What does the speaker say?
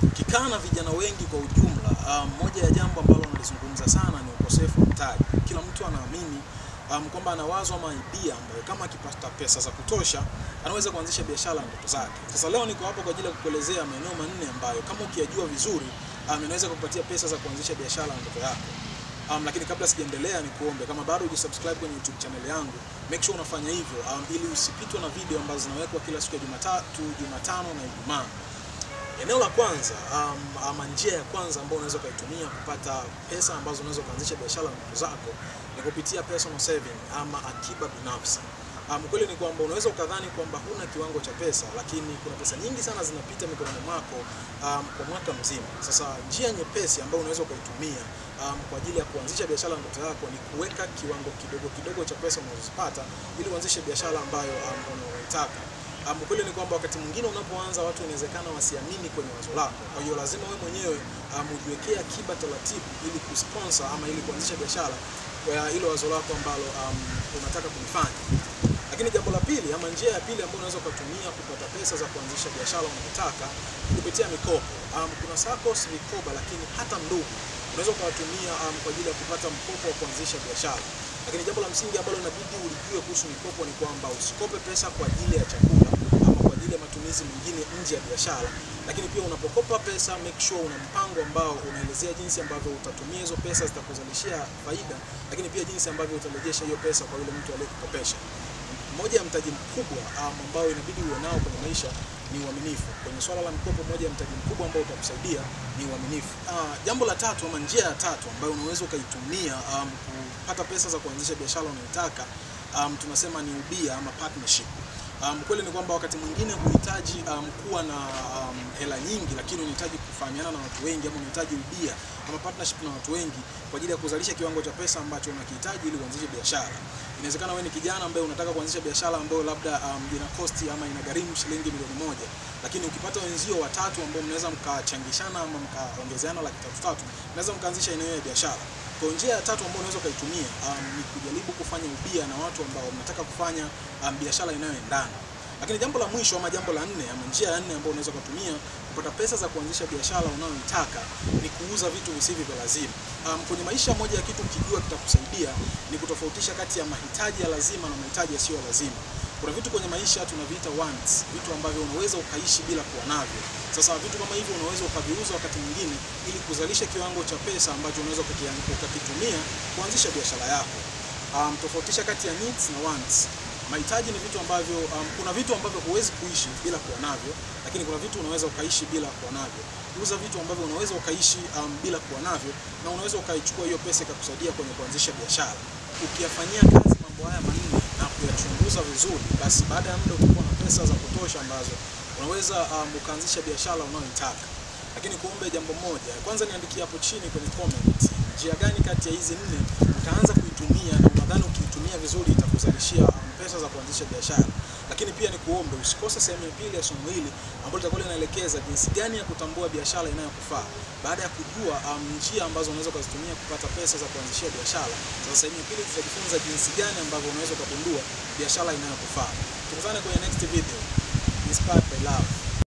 Ukikaa na vijana wengi kwa ujumla, um, moja ya jambo ambalo nalizungumza sana ni ukosefu wa mtaji. Kila mtu anaamini um, kwamba ana wazo ama idea ambayo kama akipata pesa za kutosha anaweza kuanzisha biashara ya ndoto zake. Sasa leo niko hapa kwa ajili ya kukuelezea maeneo manne ambayo kama ukiyajua vizuri um, inaweza kukupatia pesa za kuanzisha biashara ya ndoto yako. Um, lakini kabla sijaendelea ni kuombe kama bado hujasubscribe kwenye YouTube channel yangu, make sure unafanya hivyo um, ili usipitwe na video ambazo zinawekwa kila siku ya Jumatatu, Jumatano na Ijumaa. Eneo la kwanza um, ama njia ya kwanza ambayo unaweza ukaitumia kupata pesa ambazo unaweza kuanzisha biashara na ndoto zako ni kupitia personal saving ama akiba binafsi. Um, kweli ni kwamba unaweza ukadhani kwamba huna kiwango cha pesa, lakini kuna pesa nyingi sana zinapita mikononi mwako um, kwa mwaka mzima. Sasa njia nyepesi ambayo unaweza ukaitumia um, kwa ajili ya kuanzisha biashara ndoto yako ni kuweka kiwango kidogo kidogo cha pesa unazozipata ili uanzishe biashara ambayo um, unaoitaka. Um, kweli ni kwamba wakati mwingine unapoanza watu inawezekana wasiamini kwenye wazo lako. Kwa hiyo lazima wewe mwenyewe um, ujiwekee akiba taratibu ili kusponsor ama ili kuanzisha biashara kwa hilo wazo lako ambalo um, unataka kulifanya. Lakini jambo la pili ama njia ya pili ambayo unaweza ukatumia kupata pesa za kuanzisha biashara unayotaka ni kupitia mikopo. Um, kuna SACCOS, mikoba, lakini hata ndugu unaweza ukawatumia um, kwa ajili ya kupata mkopo wa kuanzisha biashara. Lakini jambo la msingi ambalo inabidi ulijue kuhusu mikopo ni kwamba usikope pesa kwa ajili ya chakula ama kwa ajili ya matumizi mengine nje ya biashara. Lakini pia unapokopa pesa, make sure una mpango ambao unaelezea jinsi ambavyo utatumia hizo pesa zitakuzalishia faida, lakini pia jinsi ambavyo utarejesha hiyo pesa kwa yule mtu aliyekukopesha. Moja ya mtaji mkubwa um, ambao inabidi uwe nao kwenye maisha ni uaminifu. Kwenye swala la mkopo, moja ya mtaji mkubwa ambao utakusaidia ni uaminifu. Uh, jambo la tatu ama njia ya tatu ambayo unaweza ukaitumia um, kupata pesa za kuanzisha biashara unayotaka um, tunasema ni ubia ama partnership. Um, kweli ni kwamba wakati mwingine huhitaji um, kuwa na um, hela nyingi, lakini unahitaji kufahamiana na watu wengi ama unahitaji ubia ama partnership na watu wengi kwa ajili ya kuzalisha kiwango cha pesa ambacho unakihitaji ili uanzishe biashara. Inawezekana wewe ni kijana ambaye unataka kuanzisha biashara ambayo labda um, ina cost ama inagharimu shilingi milioni moja, lakini ukipata wenzio watatu ambao mnaweza mkachangishana ama mkaongezeana laki tatu tatu, mnaweza mkaanzisha eneo ya biashara. Kwa njia ya tatu ambayo unaweza ukaitumia um, ni kujaribu kufanya ubia na watu ambao mnataka kufanya um, biashara inayoendana. Lakini jambo la mwisho ama jambo la nne ama njia ya nne ambayo unaweza kutumia kupata pesa za kuanzisha biashara unayoitaka ni kuuza vitu visivyo vya lazima. Um, kwenye maisha moja ya kitu ukijua kitakusaidia ni kutofautisha kati ya mahitaji ya lazima na mahitaji yasiyo lazima. Kuna vitu kwenye maisha tunaviita wants, vitu ambavyo unaweza ukaishi bila kuwa navyo. Sasa vitu kama hivyo unaweza ukaviuza wakati mwingine ili kuzalisha kiwango cha pesa ambacho unaweza ukakitumia kuanzisha biashara yako. Um, tofautisha kati ya needs na wants. Mahitaji ni vitu ambavyo um, kuna vitu ambavyo huwezi kuishi bila kuwa navyo, lakini kuna vitu unaweza ukaishi bila kuwa navyo. Uza vitu ambavyo unaweza ukaishi um, bila kuwa navyo na unaweza ukaichukua hiyo pesa ikakusaidia kwenye kuanzisha biashara. Ukiyafanyia kazi mambo haya manne na kuyachunguza vizuri, basi baada ya muda utakuwa na pesa za kutosha ambazo unaweza um, ukaanzisha biashara unayoitaka. Lakini kuombe jambo moja, kwanza niandikie hapo chini kwenye comment, njia gani kati ya hizi nne utaanza kuitumia na unadhani ukiitumia vizuri itakuzalishia um, pesa za kuanzisha biashara. Lakini pia ni kuombe usikose sehemu ya pili ya somo hili ambalo litakuwa linaelekeza jinsi gani ya kutambua biashara inayokufaa. Baada ya kujua um, njia ambazo unaweza kuzitumia kupata pesa za kuanzishia biashara, sasa sehemu ya pili tutajifunza jinsi gani ambavyo unaweza kugundua biashara inayokufaa. Tukutane kwenye next video. Inspired by love.